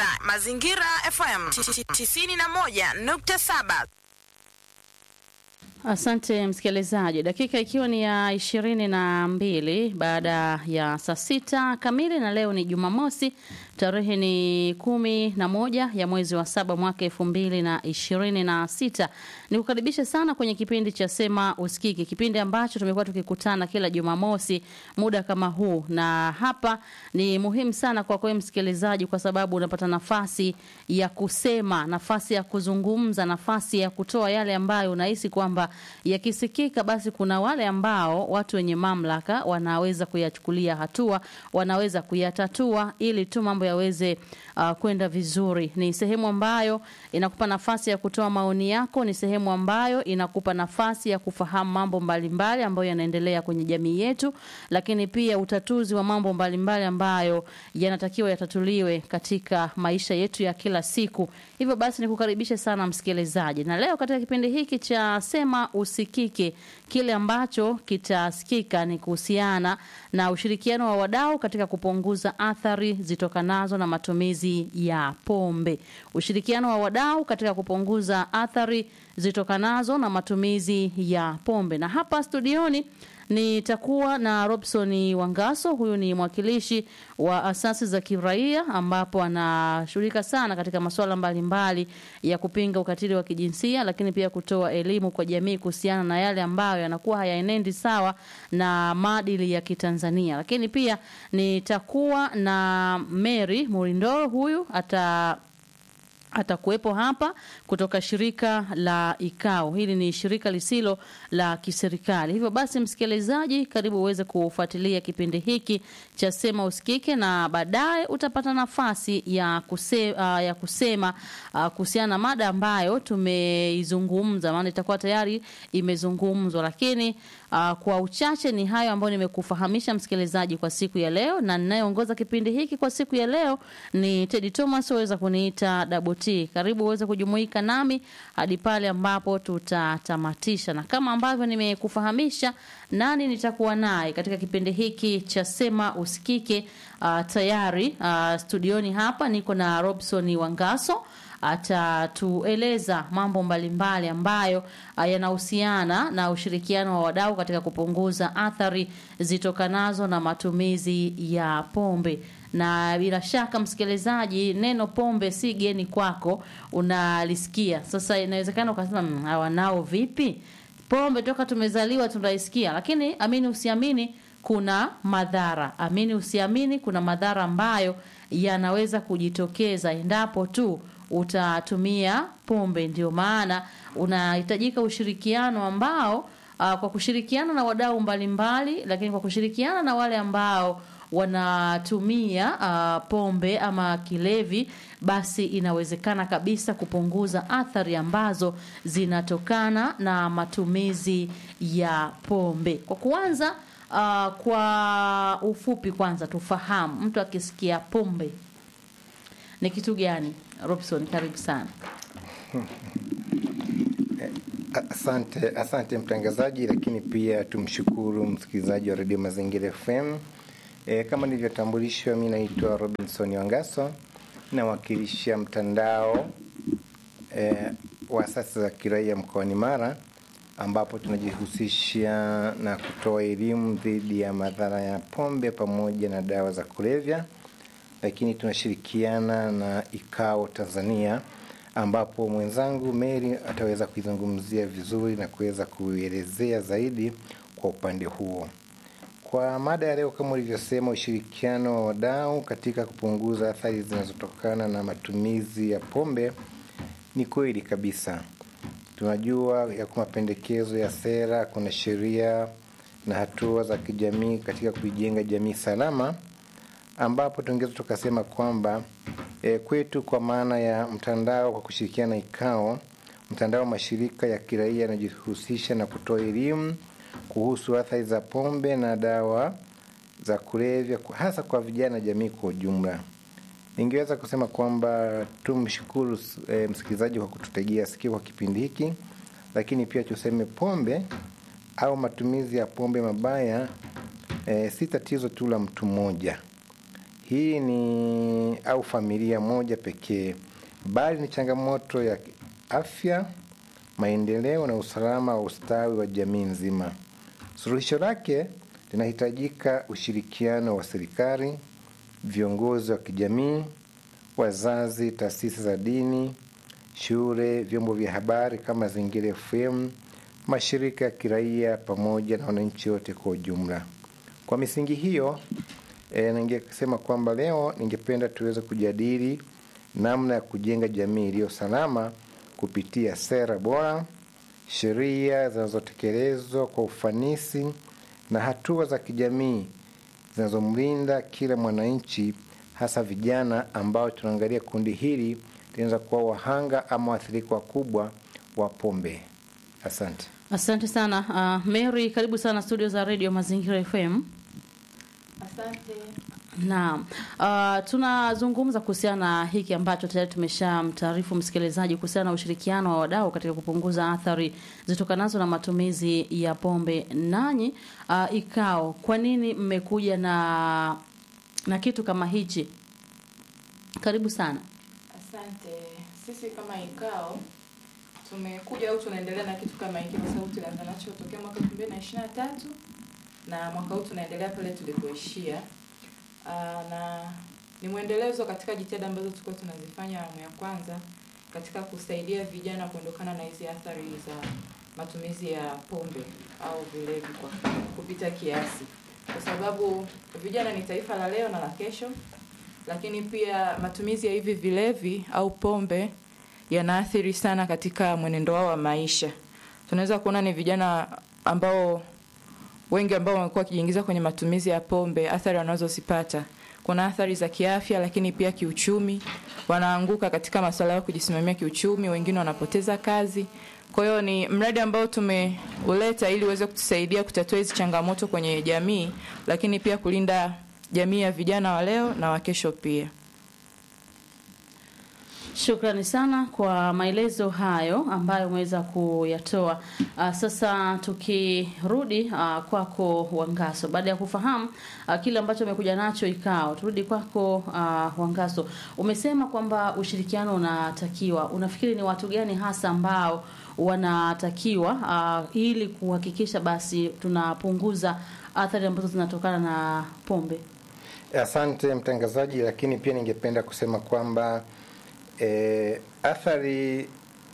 Mazingira FM 91.7. Asante msikilizaji, dakika ikiwa ni ya ishirini na mbili baada ya saa sita kamili, na leo ni Jumamosi, tarehe ni kumi na moja ya mwezi wa saba mwaka elfu mbili na ishirini na sita. Nikukaribishe sana kwenye kipindi cha Sema Usikike, kipindi ambacho tumekuwa tukikutana kila Jumamosi muda kama huu, na hapa ni muhimu sana kwa kweli msikilizaji, kwa sababu unapata nafasi ya kusema, nafasi ya kuzungumza, nafasi ya kutoa yale ambayo unahisi kwamba yakisikika basi kuna wale ambao watu wenye mamlaka wanaweza kuyachukulia hatua, wanaweza kuyatatua ili tu mambo yaweze uh, kwenda vizuri. Ni sehemu ambayo inakupa nafasi ya kutoa maoni yako, ni sehemu ambayo inakupa nafasi ya kufahamu mambo mbalimbali ambayo yanaendelea kwenye jamii yetu, lakini pia utatuzi wa mambo mbalimbali ambayo yanatakiwa yatatuliwe katika maisha yetu ya kila siku. Hivyo basi nikukaribishe sana msikilizaji, na leo katika kipindi hiki cha Sema Usikike, kile ambacho kitasikika ni kuhusiana na ushirikiano wa wadau katika kupunguza athari zitokanazo na matumizi ya pombe. Ushirikiano wa wadau katika kupunguza athari zitokanazo na matumizi ya pombe, na hapa studioni nitakuwa na Robson Wangaso. Huyu ni mwakilishi wa asasi za kiraia ambapo anashughulika sana katika masuala mbalimbali ya kupinga ukatili wa kijinsia, lakini pia kutoa elimu kwa jamii kuhusiana na yale ambayo yanakuwa hayaenendi sawa na maadili ya Kitanzania. Lakini pia nitakuwa na Mary Murindoro, huyu ata atakuwepo hapa kutoka shirika la IKAO. Hili ni shirika lisilo la kiserikali. Hivyo basi, msikilizaji, karibu uweze kufuatilia kipindi hiki cha Sema Usikike, na baadaye utapata nafasi ya, kuse, uh, ya kusema uh, kuhusiana na mada ambayo tumeizungumza, maana itakuwa tayari imezungumzwa, lakini uh, kwa uchache ni hayo ambayo nimekufahamisha msikilizaji kwa siku ya leo, na ninayeongoza kipindi hiki kwa siku ya leo ni Teddy Thomas, waweza kuniita Double T. Karibu uweze kujumuika nami hadi pale ambapo tutatamatisha, na kama ambavyo nimekufahamisha nani nitakuwa naye katika kipindi hiki cha Sema Usikike. Uh, tayari uh, studioni hapa niko na Robson Wangaso atatueleza mambo mbalimbali ambayo yanahusiana na ushirikiano wa wadau katika kupunguza athari zitokanazo na matumizi ya pombe. Na bila shaka msikilizaji, neno pombe si geni kwako, unalisikia sasa. Inawezekana ukasema hawa nao vipi? Pombe toka tumezaliwa tunaisikia, lakini amini usiamini, kuna madhara. Amini usiamini, kuna madhara ambayo yanaweza kujitokeza endapo tu utatumia pombe. Ndio maana unahitajika ushirikiano ambao uh, kwa kushirikiana na wadau mbalimbali, lakini kwa kushirikiana na wale ambao wanatumia uh, pombe ama kilevi, basi inawezekana kabisa kupunguza athari ambazo zinatokana na matumizi ya pombe. Kwa kuanza, uh, kwa ufupi, kwanza tufahamu mtu akisikia pombe ni kitu gani? Robson, karibu sana. Asante, asante mtangazaji, lakini pia tumshukuru msikilizaji wa redio Mazingira FM. E, kama nilivyotambulishwa, mi naitwa Robinson Wangaso, nawakilisha mtandao e, wa asasi za kiraia mkoani Mara, ambapo tunajihusisha na kutoa elimu dhidi ya madhara ya pombe pamoja na dawa za kulevya lakini tunashirikiana na IKAO Tanzania ambapo mwenzangu Mary ataweza kuizungumzia vizuri na kuweza kuelezea zaidi kwa upande huo. Kwa mada ya leo, kama ulivyosema, ushirikiano wa wadau katika kupunguza athari zinazotokana na matumizi ya pombe, ni kweli kabisa. Tunajua ya kuwa mapendekezo ya sera, kuna sheria na hatua za kijamii katika kuijenga jamii salama ambapo tungeweza tukasema kwamba e, kwetu kwa maana ya mtandao kwa kushirikiana na IKAO, mtandao wa mashirika ya kiraia yanajihusisha na kutoa elimu kuhusu athari za pombe na dawa za kulevya hasa kwa vijana na jamii kwa ujumla. Ningeweza kusema kwamba tumshukuru e, msikilizaji kwa kututegea sikio kwa kipindi hiki, lakini pia tuseme pombe au matumizi ya pombe mabaya e, si tatizo tu la mtu mmoja hii ni au familia moja pekee, bali ni changamoto ya afya, maendeleo na usalama wa ustawi wa jamii nzima. Suluhisho lake linahitajika ushirikiano wa serikali, viongozi wa kijamii, wazazi, taasisi za dini, shule, vyombo vya habari kama Mazingira FM, mashirika ya kiraia pamoja na wananchi wote kwa ujumla. Kwa misingi hiyo e, ningesema kwamba leo ningependa tuweze kujadili namna ya kujenga jamii iliyo salama kupitia sera bora, sheria zinazotekelezwa kwa ufanisi na hatua za kijamii zinazomlinda kila mwananchi, hasa vijana ambao tunaangalia kundi hili linaweza kuwa wahanga ama waathirika wakubwa wa pombe. Asante. Asante sana uh, Mary, karibu sana studio za Radio Mazingira FM. Asante. Naam. Uh, tunazungumza kuhusiana na hiki ambacho tayari tumeshamtaarifu msikilizaji kuhusiana na ushirikiano wa wadau katika kupunguza athari zitokanazo na matumizi ya pombe. Nanyi uh, ikao, kwa nini mmekuja na na kitu kama hichi? Karibu sana. Asante. Sisi kama ikao tumekuja au tunaendelea na kitu kama hiki kwa sababu tulianza nacho tokea mwaka 2023 na mwaka huu tunaendelea pale tulipoishia. Aa, na ni mwendelezo katika jitihada ambazo tulikuwa tunazifanya awamu ya kwanza katika kusaidia vijana kuondokana na hizi athari za matumizi ya pombe au vilevi kwa kupita kiasi, kwa sababu vijana ni taifa la leo na la kesho, lakini pia matumizi ya hivi vilevi au pombe yanaathiri sana katika mwenendo wao wa maisha. Tunaweza kuona ni vijana ambao wengi ambao wamekuwa wakijiingiza kwenye matumizi ya pombe, athari wanazozipata kuna athari za kiafya, lakini pia kiuchumi. Wanaanguka katika masuala ya kujisimamia kiuchumi, wengine wanapoteza kazi. Kwa hiyo ni mradi ambao tumeuleta ili uweze kutusaidia kutatua hizi changamoto kwenye jamii, lakini pia kulinda jamii ya vijana wa leo na wa kesho pia. Shukrani sana kwa maelezo hayo ambayo umeweza kuyatoa. Uh, sasa tukirudi uh, kwako Wangaso, baada ya kufahamu uh, kile ambacho umekuja nacho ikao, turudi kwako uh, Wangaso. Umesema kwamba ushirikiano unatakiwa, unafikiri ni watu gani hasa ambao wanatakiwa uh, ili kuhakikisha basi tunapunguza athari ambazo zinatokana na pombe? Asante mtangazaji, lakini pia ningependa kusema kwamba E, athari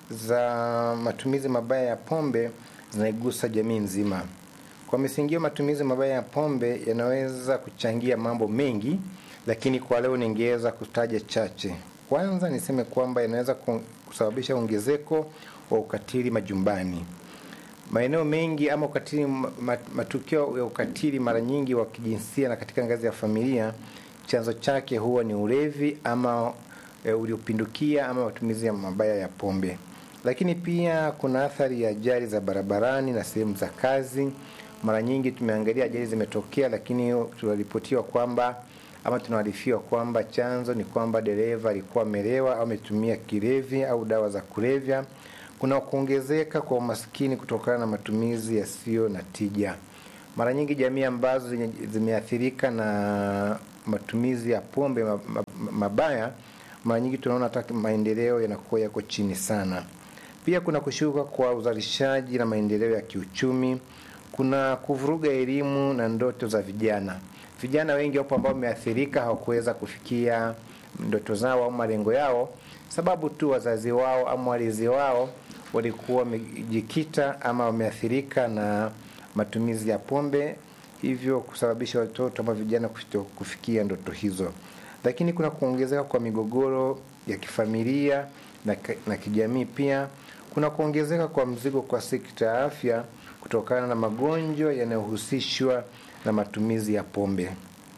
za matumizi mabaya ya pombe zinaigusa jamii nzima. Kwa misingi hiyo, matumizi mabaya ya pombe yanaweza kuchangia mambo mengi, lakini kwa leo ningeweza kutaja chache. Kwanza niseme kwamba yanaweza kusababisha ongezeko wa ukatili majumbani. Maeneo mengi ama ukatili, matukio ya ukatili mara nyingi wa kijinsia na katika ngazi ya familia, chanzo chake huwa ni ulevi ama E, uliopindukia ama matumizi ya mabaya ya pombe. Lakini pia kuna athari ya ajali za barabarani na sehemu za kazi. Mara nyingi tumeangalia ajali zimetokea, lakini tunaripotiwa kwamba ama tunaarifiwa kwamba chanzo ni kwamba dereva alikuwa amelewa au ametumia kilevi au dawa za kulevya. Kuna kuongezeka kwa umaskini kutokana na matumizi yasiyo na tija. Mara nyingi jamii ambazo zimeathirika na matumizi ya pombe mabaya mara nyingi tunaona hata maendeleo yanakuwa yako chini sana. Pia kuna kushuka kwa uzalishaji na maendeleo ya kiuchumi. Kuna kuvuruga elimu na ndoto za vijana. Vijana wengi wapo ambao wameathirika, hawakuweza kufikia ndoto zao au malengo yao, sababu tu wazazi wao ama walezi wao walikuwa wamejikita ama wameathirika na matumizi ya pombe, hivyo kusababisha watoto ama vijana kufikia ndoto hizo lakini kuna kuongezeka kwa migogoro ya kifamilia na, na kijamii. Pia kuna kuongezeka kwa mzigo kwa sekta ya afya kutokana na magonjwa yanayohusishwa na matumizi ya pombe.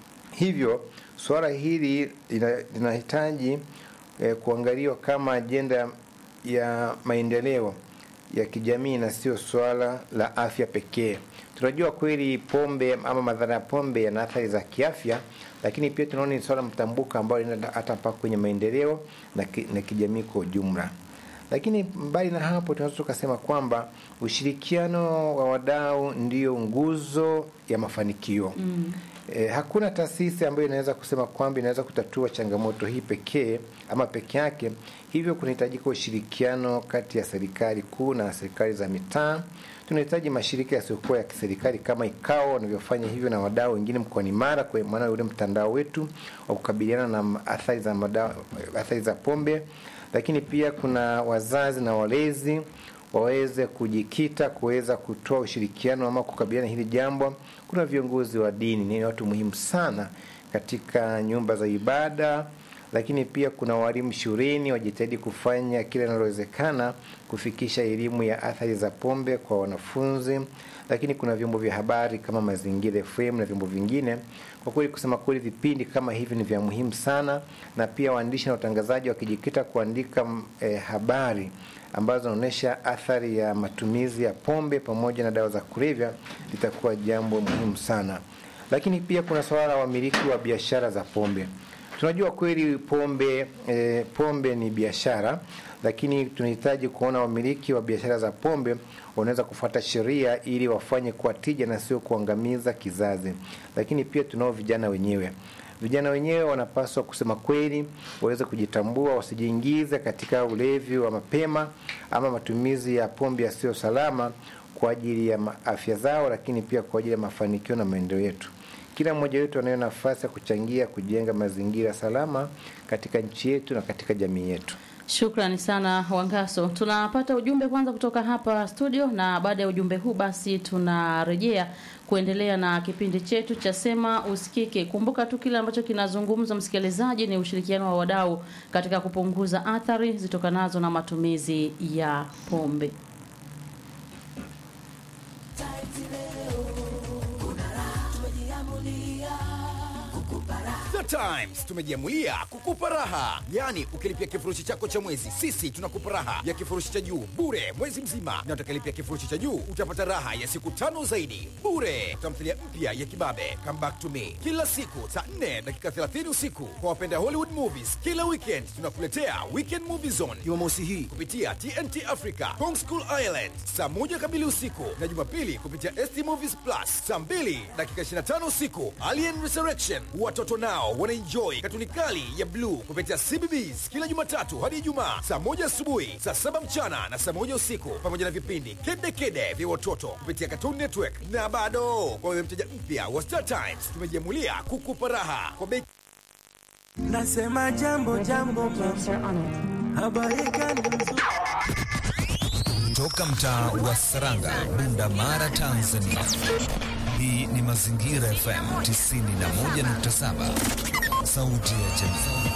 Hivyo suala hili linahitaji eh, kuangaliwa kama ajenda ya maendeleo ya kijamii na sio swala la afya pekee. Tunajua kweli pombe ama madhara ya pombe yana athari za kiafya, lakini pia tunaona ni swala mtambuka ambayo linaenda hata mpaka kwenye maendeleo na, ki, na kijamii kwa ujumla. Lakini mbali na hapo, tunaweza tukasema kwamba ushirikiano wa wadau ndio nguzo ya mafanikio. Mm. E, hakuna taasisi ambayo inaweza kusema kwamba inaweza kutatua changamoto hii pekee ama peke yake. Hivyo kunahitajika ushirikiano kati ya serikali kuu na serikali za mitaa. Tunahitaji mashirika yasiyokuwa ya kiserikali kama IKAO wanavyofanya hivyo na wadau wengine mkoani Mara, kwa maana ule mtandao wetu wa kukabiliana na athari za madawa, athari za pombe. Lakini pia kuna wazazi na walezi waweze kujikita kuweza kutoa ushirikiano ama kukabiliana hili jambo. Kuna viongozi wa dini, ni watu muhimu sana katika nyumba za ibada, lakini pia kuna walimu shuleni wajitahidi kufanya kile linalowezekana kufikisha elimu ya athari za pombe kwa wanafunzi, lakini kuna vyombo vya habari kama Mazingira FM na vyombo vingine. Kwa kweli, kusema kweli, vipindi kama hivi ni vya muhimu sana, na pia waandishi na watangazaji wakijikita kuandika eh, habari ambazo zinaonyesha athari ya matumizi ya pombe pamoja na dawa za kulevya litakuwa jambo muhimu sana. Lakini pia kuna suala la wamiliki wa biashara za pombe. Tunajua kweli pombe e, pombe ni biashara, lakini tunahitaji kuona wamiliki wa biashara za pombe wanaweza kufuata sheria ili wafanye kwa tija na sio kuangamiza kizazi. Lakini pia tunao vijana wenyewe vijana wenyewe wanapaswa kusema kweli, waweze kujitambua, wasijiingize katika ulevi wa mapema ama matumizi ya pombe yasiyo salama kwa ajili ya afya zao, lakini pia kwa ajili ya mafanikio na maendeleo yetu. Kila mmoja wetu anayo nafasi ya kuchangia kujenga mazingira salama katika nchi yetu na katika jamii yetu. Shukrani sana Wangaso. Tunapata ujumbe kwanza kutoka hapa studio, na baada ya ujumbe huu basi tunarejea kuendelea na kipindi chetu cha Sema Usikike. Kumbuka tu kile ambacho kinazungumzwa, msikilizaji, ni ushirikiano wa wadau katika kupunguza athari zitokanazo na matumizi ya pombe. The Times tumejiamulia kukupa raha, yaani ukilipia kifurushi chako cha mwezi, sisi tunakupa raha ya kifurushi cha juu bure mwezi mzima, na utakilipia kifurushi cha juu utapata raha ya siku tano zaidi bure. Tamthilia mpya ya Kibabe Come Back to Me kila siku saa 4 dakika 30 usiku. Kwa wapenda Hollywood movies, kila weekend tunakuletea Weekend Movie Zone Jumamosi hii kupitia TNT Africa Kong School Island saa moja kamili usiku, na Jumapili kupitia ST Movies Plus saa 2 dakika 25 usiku. Alien Resurrection watoto nao wanaenjoy katuni kali ya bluu kupitia CBBS kila Jumatatu hadi Ijumaa saa moja asubuhi, saa saba mchana na saa moja usiku, pamoja na vipindi kede kede vya watoto kupitia Cartoon Network. Na bado kwa wewe mteja mpya wa Star Times, tumejiamulia kukupa raha kwa bei Nasema jambo jambo, habari gani nzuri Toka mtaa wa Saranga, Bunda Mara, Tanzania. Hii ni Mazingira FM 91.7, sauti ya jamii.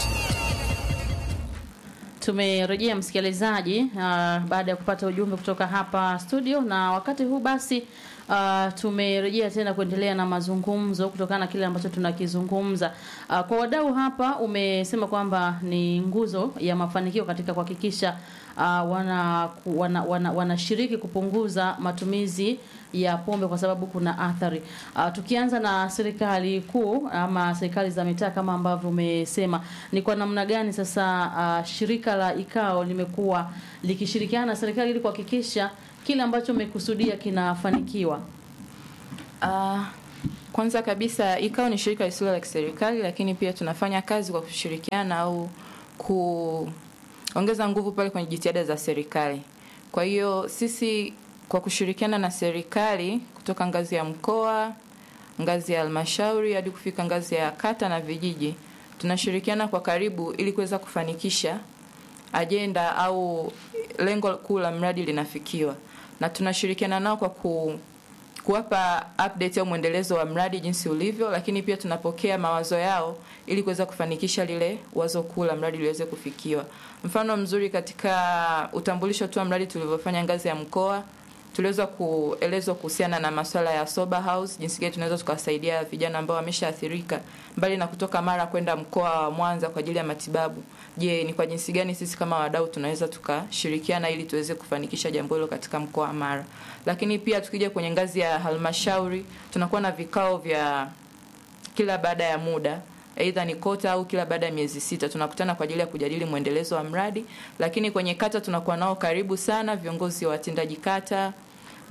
Tumerejea msikilizaji, uh, baada ya kupata ujumbe kutoka hapa studio, na wakati huu basi uh, tumerejea tena kuendelea na mazungumzo kutokana na kile ambacho tunakizungumza. Uh, kwa wadau hapa, umesema kwamba ni nguzo ya mafanikio katika kuhakikisha uh, wana wana, wana, wanashiriki kupunguza matumizi ya pombe kwa sababu kuna athari. Uh, tukianza na serikali kuu ama serikali za mitaa kama ambavyo umesema, ni kwa namna gani sasa uh, shirika la IKAO limekuwa likishirikiana na serikali ili kuhakikisha kile ambacho umekusudia kinafanikiwa? Uh, kwanza kabisa IKAO ni shirika lisilo la kiserikali, lakini pia tunafanya kazi kwa kushirikiana au kuongeza nguvu pale kwenye jitihada za serikali. Kwa hiyo sisi kwa kushirikiana na serikali kutoka ngazi ya mkoa, ngazi ya halmashauri hadi kufika ngazi ya kata na vijiji, tunashirikiana kwa karibu ili kuweza kufanikisha ajenda au lengo kuu la mradi linafikiwa, na tunashirikiana nao kwa ku kuwapa update au mwendelezo wa mradi jinsi ulivyo, lakini pia tunapokea mawazo yao ili kuweza kufanikisha lile wazo kuu la mradi liweze kufikiwa. Mfano mzuri katika utambulisho tu wa mradi tulivyofanya ngazi ya mkoa, tuliweza kuelezwa kuhusiana na masuala ya sober house, jinsi gani tunaweza tukawasaidia vijana ambao wameshaathirika mbali na kutoka Mara kwenda mkoa wa Mwanza kwa ajili ya matibabu. Je, ni kwa jinsi gani sisi kama wadau tunaweza tukashirikiana ili tuweze kufanikisha jambo hilo katika mkoa wa Mara. Lakini pia tukija kwenye ngazi ya halmashauri, tunakuwa na vikao vya kila baada ya muda aidha ni kota au kila baada ya miezi sita tunakutana kwa ajili ya kujadili mwendelezo wa mradi. Lakini kwenye kata tunakuwa nao karibu sana viongozi wa watendaji kata,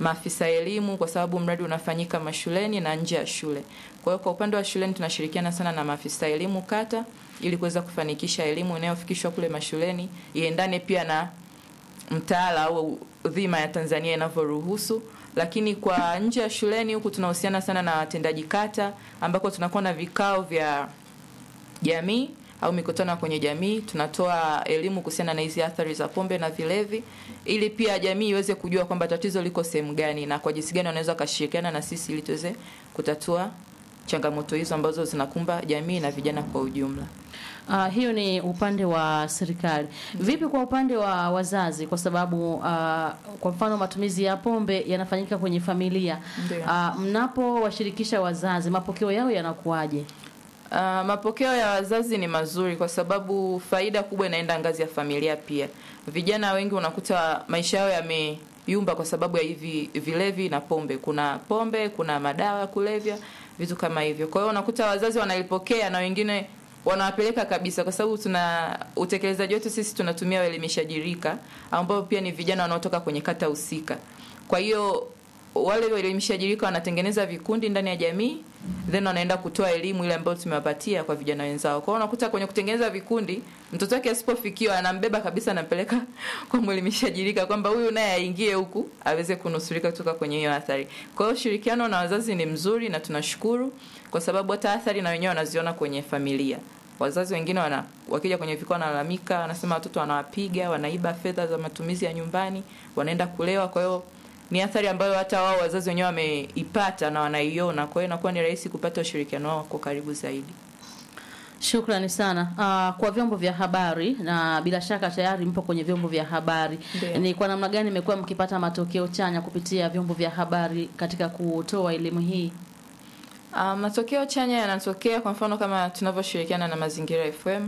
maafisa elimu, kwa sababu mradi unafanyika mashuleni na nje ya shule. Kwa hiyo kwa upande wa shuleni tunashirikiana sana na maafisa elimu kata ili kuweza kufanikisha elimu inayofikishwa kule mashuleni iendane pia na mtaala au dhima ya Tanzania inavyoruhusu. Lakini kwa nje ya shuleni huku tunahusiana sana na watendaji kata, ambako tunakuwa na vikao vya jamii au mikutano ya kwenye jamii. Tunatoa elimu kuhusiana na hizi athari za pombe na vilevi, ili pia jamii iweze kujua kwamba tatizo liko sehemu gani na kwa jinsi gani wanaweza wakashirikiana na sisi ili tuweze kutatua changamoto hizo ambazo zinakumba jamii na vijana kwa ujumla. Uh, hiyo ni upande wa serikali. Vipi kwa upande wa wazazi? Kwa sababu uh, kwa mfano matumizi ya pombe yanafanyika kwenye familia. Ndio. Uh, mnapowashirikisha wazazi, mapokeo yao yanakuwaje? Uh, mapokeo ya wazazi ni mazuri kwa sababu faida kubwa inaenda ngazi ya familia pia. Vijana wengi unakuta maisha yao yameyumba kwa sababu ya hivi vilevi na pombe. Kuna pombe, kuna madawa ya kulevya, vitu kama hivyo. Kwa hiyo unakuta wazazi wanalipokea na wengine wanawapeleka kabisa, kwa sababu tuna utekelezaji wetu sisi tunatumia uelimishaji rika ambao pia ni vijana wanaotoka kwenye kata husika. Kwa hiyo wale waelimishaji rika wanatengeneza vikundi ndani ya jamii then wanaenda kutoa elimu ile ambayo tumewapatia kwa vijana wenzao. Kwa hiyo unakuta kwenye kutengeneza vikundi, mtoto wake asipofikiwa anambeba kabisa, anampeleka kwa mwelimishaji rika kwamba huyu naye aingie huku aweze kunusurika kutoka kwenye hiyo athari. Kwa hiyo ushirikiano na wazazi ni mzuri na tunashukuru kwa sababu hata athari na wenyewe wanaziona kwenye familia. Wazazi wengine wana wakija kwenye vikao wanalalamika, wanasema watoto wanawapiga, wanaiba fedha za matumizi ya nyumbani, wanaenda kulewa. Kwa hiyo ni athari ambayo hata wao wazazi wenyewe wameipata na wanaiona. Kwa hiyo inakuwa ni rahisi kupata ushirikiano wao kwa karibu zaidi. Shukrani sana uh, kwa vyombo vya habari na bila shaka tayari mpo kwenye vyombo vya habari. Ndio. Ni kwa namna gani mmekuwa mkipata matokeo chanya kupitia vyombo vya habari katika kutoa elimu hii? Uh, matokeo chanya yanatokea kwa mfano kama tunavyoshirikiana na Mazingira FM.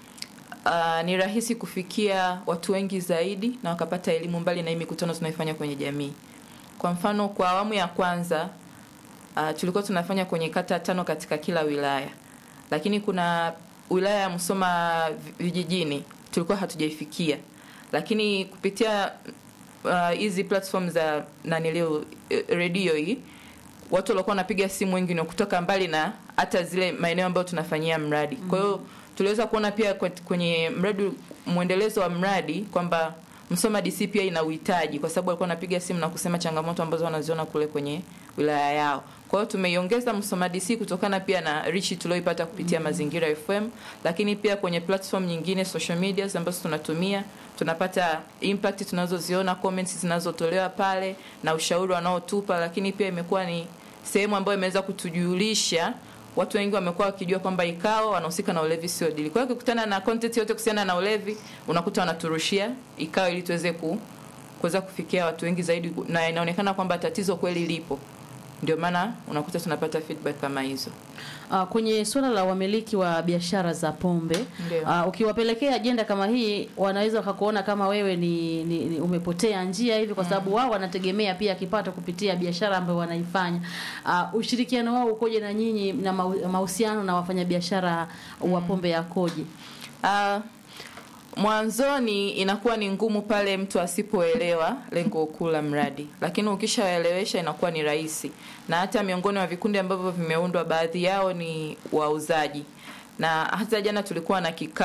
Uh, ni rahisi kufikia watu wengi zaidi na wakapata elimu mbali na hii mikutano tunaifanya kwenye jamii. Kwa mfano kwa awamu ya kwanza uh, tulikuwa tunafanya kwenye kata tano katika kila wilaya, lakini kuna wilaya ya Musoma vijijini tulikuwa hatujaifikia, lakini kupitia uh, hizi platform za nanilio redio hii watu walikuwa wanapiga simu wengi ni kutoka mbali na hata zile maeneo ambayo tunafanyia mradi. Kwa hiyo tuliweza kuona pia kwe- kwenye mradi mwendelezo wa mradi kwamba Msoma DC pia ina uhitaji, kwa sababu walikuwa wanapiga simu na kusema changamoto ambazo wanaziona kule kwenye wilaya yao. Kwa hiyo tumeiongeza Msoma DC kutokana pia na reach tulioipata kupitia Mazingira FM, lakini pia kwenye platform nyingine social medias ambazo tunatumia tunapata impact tunazoziona, comments zinazotolewa pale na ushauri wanaotupa, lakini pia imekuwa ni sehemu ambayo imeweza kutujulisha watu wengi wamekuwa wakijua kwamba ikao wanahusika na ulevi sio dili. Kwa hiyo ukikutana na content yote kuhusiana na ulevi, unakuta wanaturushia ikao ili tuweze ku kuweza kufikia watu wengi zaidi, na inaonekana kwamba tatizo kweli lipo. Ndio maana unakuta tunapata feedback kama hizo. Uh, kwenye suala la wamiliki wa biashara za pombe Ndio. uh, ukiwapelekea ajenda kama hii wanaweza wakakuona kama wewe ni, ni, ni umepotea njia hivi kwa sababu wao wanategemea pia kipato kupitia biashara ambayo wanaifanya. Uh, ushirikiano wao ukoje na nyinyi na mau- mahusiano na wafanyabiashara wa pombe yakoje? Uh, mwanzoni inakuwa ni ngumu pale mtu asipoelewa lengo kuu la mradi, lakini ukishaelewesha inakuwa ni rahisi, na hata miongoni mwa vikundi ambavyo vimeundwa, baadhi yao ni wauzaji, na hata jana tulikuwa na kikao